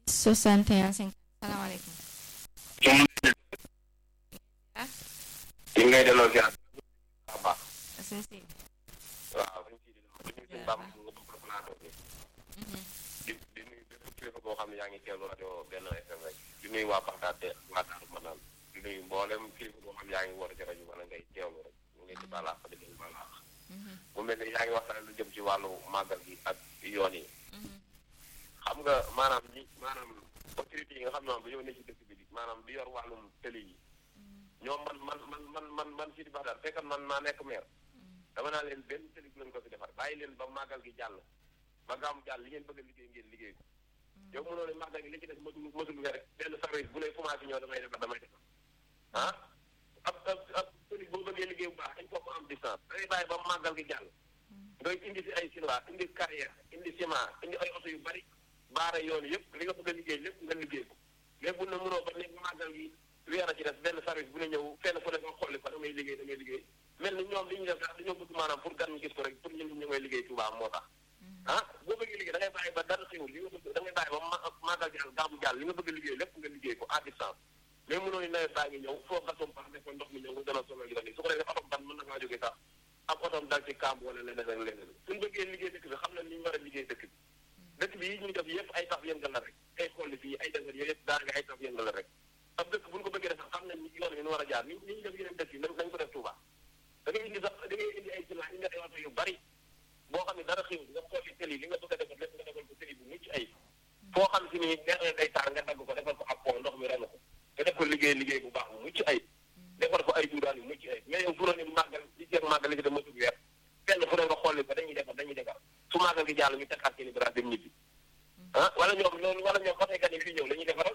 61 5 salaamaaleykum. ah. ñu ngi lay delloo ziar. waaw baax. sëñ si. waaw suñ si di nuyu suñu bàmm nga bokk plateau bi. di di nuyu bépp kilifa boo xam ne yaa ngi teewlu rajo benn FM rek di nuyu waa Baxdaad de waa Daaru Manaan di nuyu mboolem kilifa boo xam ne yaa ngi woote ci rajo wala ngay teewlu rek ñu ngi ci balaax di leen balaax. mu mel ni yaa ngi waxtaan lu jëm ci wàllu màggal gi ak yoon yi. xam nga maanaam ñi maanaam autorité yi nga xam ne moom dañoo ne ci dëkk bi di maanaam di yor wàllum tëli yi ñoom man man man man man man si di bax daal fekkan man maa nekk maire dama naa leen benn tëli bu leen ko fi defar bàyyi leen ba màggal gi jàll ba gàmm jàll li ngeen bëgg a liggéey ngeen liggéey ko yow mënoo ne màggal gi li ci des matul matul weer rek benn service bu ne commencé ñëw damay defar damay defar ah ab ab ab tëli boo bëggee liggéey bu baax dañ ko am distance dangay bàyyi ba màggal gi jàll ngay indi si ay chinois indi carrière indi ciment indi ay oto yu bari baara yoon yëpp li nga bëgg a liggéey lépp nga liggéey ko mais bu ne mënoo ba nekk màggal gi weer a ci des benn service bu ne ñëw fenn fu ne nga xolli ko damay liggéey damay liggéey mel ni ñoom li ñu def sax dañoo bëgg maanaam pour gan ñu gis ko rek pour ñun ñu ngay liggéey Tuubaa moo tax ah boo bëggee liggéey da ngay bàyyi ba dara xewul li nga bëgg da ngay bàyyi ba màggal jàll gàmmu jàll li nga bëgg a liggéey lépp nga liggéey ko à distance mais mënoo ni nawet baa ngi ñëw foo gasoom pax def ko ndox mi ñëw nga dana sonal yu su ko defee otom ban mën na ngaa jógee sax ak otom dal ci kàmb wala leneen ak leneen suñu bëggee liggéey dëkk bi xam na ni ñu war a liggéey dëkk bi dëkk bi yi ñuy def yëpp ay taf yëngal la rek ay xool fii ay desert yooyu yëpp daanaka ay taf yëngal la rek ab dëkk bu ñu ko bëggee def xam nañ ni yoon yi nu war a jaar ni ni ñu def yeneen dëkk yi nañ ko def Touba da ngay indi sax da ngay indi ay ciment indi ay oto yu bari boo xam ne dara xiw nga xooli tëli li nga bëgg a defar lépp nga defal ko tëli bu mucc ay foo xam si ni neexee day taar nga dagg ko defal ko ab pont ndox mi ren ko nga def ko liggéey liggéey bu baax bu mucc ay defar ko ay juuraan yu mucc ay mais yow fu ni màggal li jeex màggal li ci dem matul weer fenn fu ne nga xooli ko dañuy defar dañuy defar su màggal gi jàll ñu tegaat seen i bras dem ñibbi ah wala ñoom loolu wala ñoom oteekat yi fii ñëw la ñuy defaral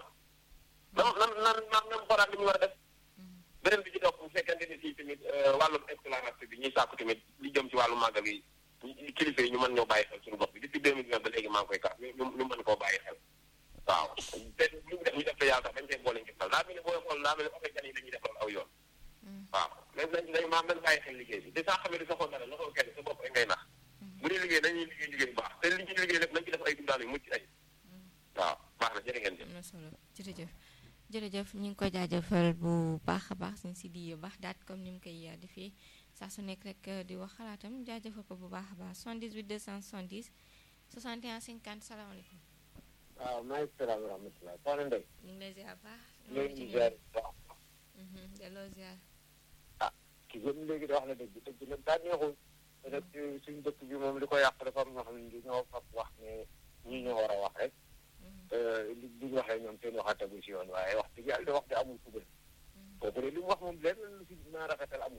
nan nan nan nan nan xoolaat li ñu war a def beneen bi ci topp bu fekkente ni fii tamit wàllum exploration bi ñuy sàkku tamit li jëm ci wàllu màggal gi kilifa yi ñu mën ñoo bàyyi xel suñu bopp bi depuis deux mille vingt ba léegi maa ngi koy kaas ñu ñu mën koo bàyyi xel waaw te lu ñu def ñu def te yàlla tax dañ koy boole ngi xel daa mel ni booy xool daa mel ni oteekat yi dañuy defaral aw yoon waaw mais nañ nañ maam nañ bàyyi xel liggéey bi di saa xamee di sa xool dara la ko kenn sa bopp rek ngay nax bu dee liggéey dañuy liggéey liggéey bu baax te li ñuy liggéey lépp nañ ci def ay dundaan yu mucc ay waaw baax na jërë ngeen jëf. am na solo jërëjëf jërëjëf ñu ngi ko jaajëfal bu baax a baax suñ si di baax daat comme ni mu koy defee saa su nekk rek di wax xalaatam jaajëfal ko bu baax a baax 78 270 61 50 salaamaaleykum. waaw maa ngi salaam wa rahmatulah soxna Ndeye. ñu ngi lay ziar baax. ñu ngi lay ziar baax. delloo ziar. ah ki gën léegi da wax na dëgg dëgg nag daa neexul. te nag suñu dëkk bi moom li ko yàq dafa am ñoo xam ne ñoo fab wax ne ñii ñoo war a wax rek. li li ñu waxee ñoom seen waxaa tegu si yoon waaye wax dëgg yàlla wax di amul fu bëri. kooku de li mu wax moom lenn lu si mën a rafetal amul.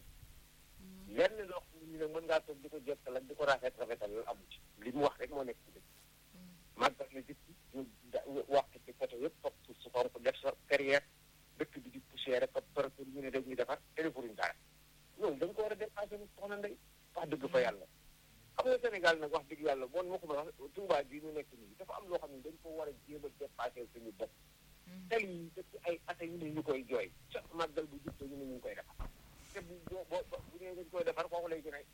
lenn loo xam ne ñu ne mën ngaa toog di ko jottal ak di ko rafet rafetal loolu amul ci li mu wax rek moo nekk ci dëkk. màggal na dëkk ñu wax ci côté yëpp toog suuf su xonk def sa carrière dëkk bi di poussière rek par pour ñu ne dañuy defar te defuruñ dara loolu dañ ko war a dépassé mu soxna ndey wax dëgg fa yàlla xam nga Sénégal nag wax dëgg yàlla bon ma ko ma wax Touba bii ñu nekk nii dafa am loo xam ne dañ ko war a jéem a dépassé suñu bopp tali yi dëkk ay ata yu ne ñu koy jooy sa màggal bu jub ñu ne ñu ngi koy defar te bu boo bu nee dañ koy defar foofu lay gën a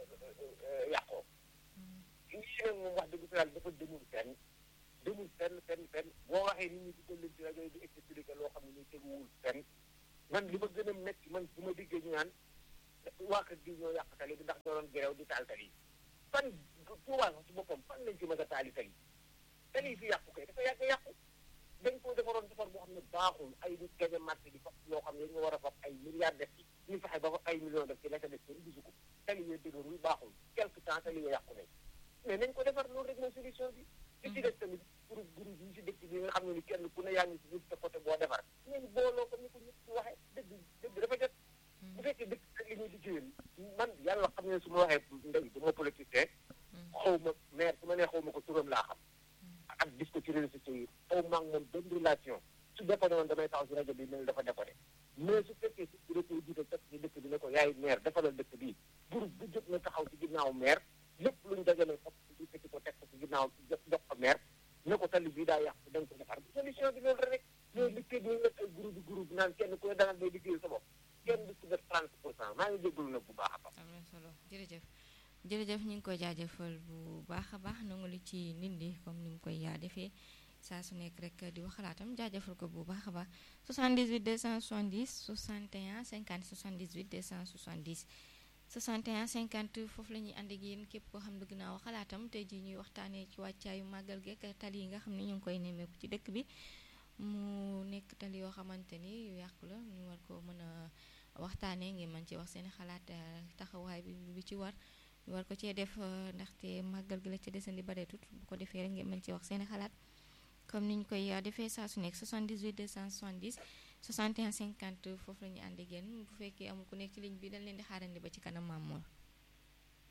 yàqoo lii nag moom wax dëgg fa yàlla dafa demul fenn demul fenn fenn fenn boo waxee nit ñi di ko leen ci rajo di expliqué loo xam ne ñu teguwul fenn man li ma gën a métti man bu ma diggee ñu naan waa kër gi ñoo yàq tali bi ndax ñoo doon gerew di taal tali yi fan Tuubaa sax ci boppam fan lañ ci mën a taali tali tali yi fi yàqu kay dafa yàgg yàqu dañ ko defaroon defar boo xam ne baaxul ay nit gañe marché di fab loo xam ne dañu war a fab ay milliards def ci ñu fexe ba fa ay millions def ci la ca def kenn gisu ko tali yooyu dëgërul baaxul quelque temps tali yooyu yàqu nañ mais nañ ko defar loolu rek mooy solution bi li ci des tamit groupe groupe yi si dëkk bi nga xam ne ni kenn ku ne yaa ngi si nit te côté boo defar ngeen booloo ko ni ko ñëpp waxee dëgg dëgg dafa jot bu fekkee dëkk ak li ñuy liggéeyal man yàlla xam ne su ma waxee ndey dama politicien xaw ma maire su ma nee xaw ma ko turam laa xam ak gis ko ci réseaux sociaux yi xaw ma ak moom benn relation su déconné woon damay taxaw si rajo bi mel dafa déconné mais su fekkee si bi da koy jiital teg ci dëkk bi ne ko yaay maire defalal dëkk bii groupe bu jot na taxaw ci ginnaaw maire lépp luñ dajale fop di fekki ko teg ko ci ginnaaw jox jox ko maire ne ko tali bii daa yàqu da nga ko defar solution bi loolu rek mais liggéey bi nga ay groupe groupe naan kenn ku ne danga day liggéeyal sa bopp kenn du ci def 30 pour cent maa ngi jégalu nag bu baax a baax. am na solo jërëjëf jërëjëf ñu ngi koy jaajëfal bu baax a baax nangu li ci nit ñi comme ni mu koy yaa defee saa su nekk rek di wax xalaatam jaajëfal ko bu baax a baax 78 270 61 50 78 270 61 50 foofu la ñuy ànd ak yéen képp koo xam bëgg naa wax xalaatam tey jii ñuy waxtaanee ci wàccaayu màggal geek tali yi nga xam ne ñu ngi koy nemmeeku ci dëkk bi mu nekk tali yoo xamante ni yu yàqu la ñu war ko mën a waxtaanee ngeen mën ci wax seen xalaat taxawaay bi bi ci war ñu war ko cee def ndaxte màggal gi la ci desandi bareetut bu ko defee rek ngeen mën ci wax seen xalaat comme ni ñu koy defee saa su nekk 78 270 61 50 foofu la ñuy ànd ak yéen bu fekkee amul ku nekk ci ligne bi dañ leen di xaarandi ba ci kanam Mamour